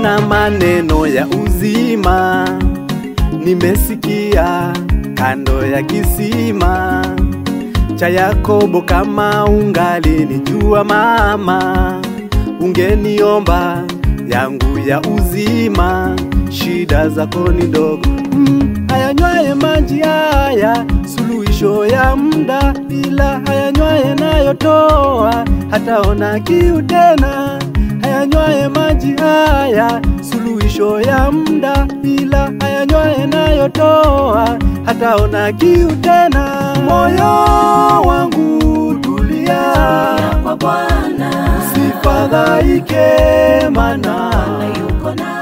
Kuna maneno ya uzima nimesikia kando ya kisima cha Yakobo. Kama ungalinijua mama, ungeniomba yangu ya uzima. Shida zako ni ndogo mm, hayanywaye maji haya suluhisho ya muda, ila hayanywaye nayotoa hataona kiu tena. Hayanywaye maji haya suluhisho ya muda, ila hayanywaye nayotoa hataona kiu tena. Moyo wangu tulia, kwa Bwana usifadhaike, mana Bwana yuko na